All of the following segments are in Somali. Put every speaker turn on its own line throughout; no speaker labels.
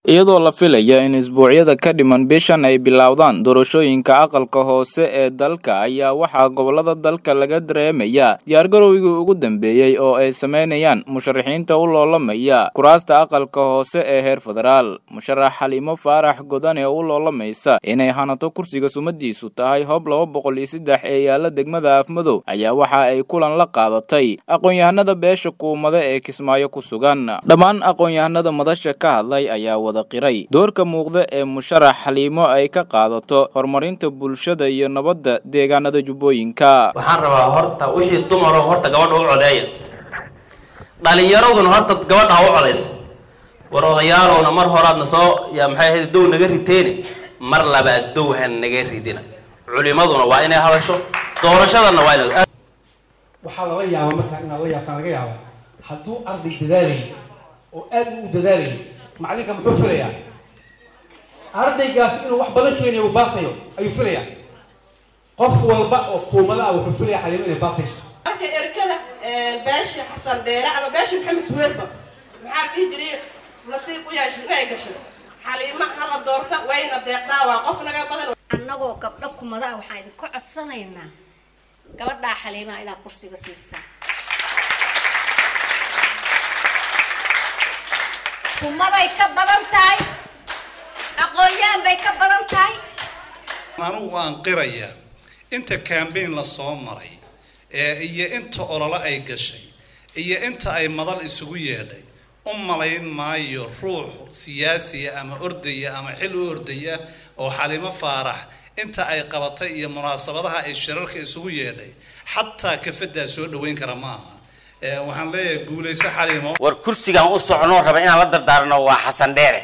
iyadoo la filaya in isbuucyada ka dhiman bishan ay bilowdaan doorashooyinka aqalka hoose ee dalka ayaa waxaa gobolada dalka laga dareemayaa diyaargarowgii ugu dambeeyey oo ay sameynayaan musharaxiinta u loolamaya kuraasta aqalka hoose ee heer federaal musharax xaliimo faarax godan ee u loolamaysa inay hanato kursiga sumadiisu tahay hoob laba boqol iyo saddex ee yaala degmada afmadow ayaa waxa ay kulan la qaadatay aqoon-yahanada beesha kuumada ee kismaayo ku sugan dhammaan aqoon-yahanada madasha ka hadlay ayaa wada qiray doorka muuqda ee musharax xaliimo ay ka qaadato horumarinta bulshada iyo nabadda deegaanada jubbooyinka
waxaan rabaa horta wixii dumaro horta gabadha u codeeya dhalinyaraduna horta gabadha ha u codayso war odayaalowna mar horaadna soo yaa maxay ahayd dow naga riteene mar labaad dow ha naga ridina culimaduna waa inay hadasho doorashadana waa inay
waxaa lala yaabaa markaa inaad la yaabtaan laga yaaba hadduu arday dadaalayay oo aad u dadaalayay macallinka muxuu filayaa ardaygaas inuu wax badan keenayo uu baasayo ayuu filayaa qof walba oo kuumada ah wuxuu filaya xaliimo inay baasayso
marka erkada beesha xasan deere ama beesha maxamed suweerba maxaa dhihi jiray nasiib u yeeshay inay gashay xaliimo hala doorta wayna deeqdaa waa qof naga badan
annagoo gabdho kumada ah waxaan idinka codsanaynaa gabadhaa xaliimaha inaad kursiga siisaa kumaday ka badan tahay aqoon-yahan bay ka badan tahay
anugu waan qirayaa inta cambain la soo maray ee iyo inta olole ay gashay iyo inta ay madal isugu yeedhay u malayn maayo ruux siyaasiya ama ordaya ama xil u ordaya oo xalimo faarax inta ay qabatay iyo munaasabadaha ay shirarka isugu yeedhay xataa kafadaa soo dhaweyn kara ma aha waxaan leeyahay guulayso xalimo
war kursigaan u soconoo raba inaan la dardaarno waa xasan dheere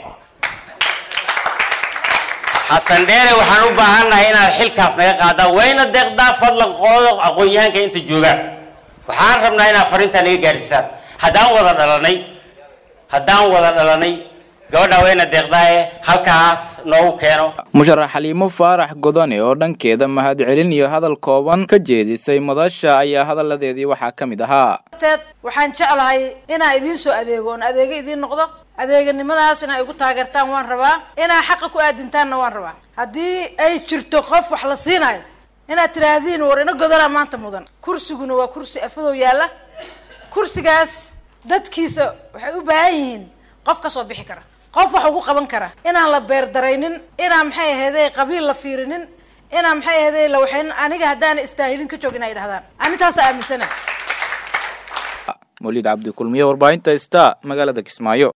xasan dheere waxaan u baahannahay inaad xilkaas naga qaadaan wayna deeqdaa fadlan qolada aqoon-yahanka inta joogaan waxaan rabnaa inaad fariintaa naga gaarsiisaan haddaan wada dhalanay haddaan wada dhalanay gabadha wayna deeqdaaye halkaas noogu keeno
musharax xaliimo faarax godane oo dhankeeda mahadcelin iyo hadal kooban ka jeedisay madasha ayaa hadalladeedii waxaa ka mid ahaa
waxaan jeclahay inaan idiin soo adeego oon adeego idiin noqdo adeeganimadaas inaa igu taageertaan waan rabaa inaa xaqa ku aadintaanna waan rabaa haddii ay jirto qof wax la siinayo inaad tidhaahdiin war ina godolaa maanta mudan kursiguna waa kursi afadow yaalla kursigaas dadkiisa waxay u baahan yihiin qof ka soo bixi kara qof wax ugu qaban kara inaan la beerdaraynin inaan maxay ahayday qabiil la fiirinin inaan maxay ahayday la waxaynin aniga haddaana istaahilin ka joog inay dhahdaan anintaasa aaminsana
mawlid cabdi kulmiye warbaahinta sta magaalada kismaayo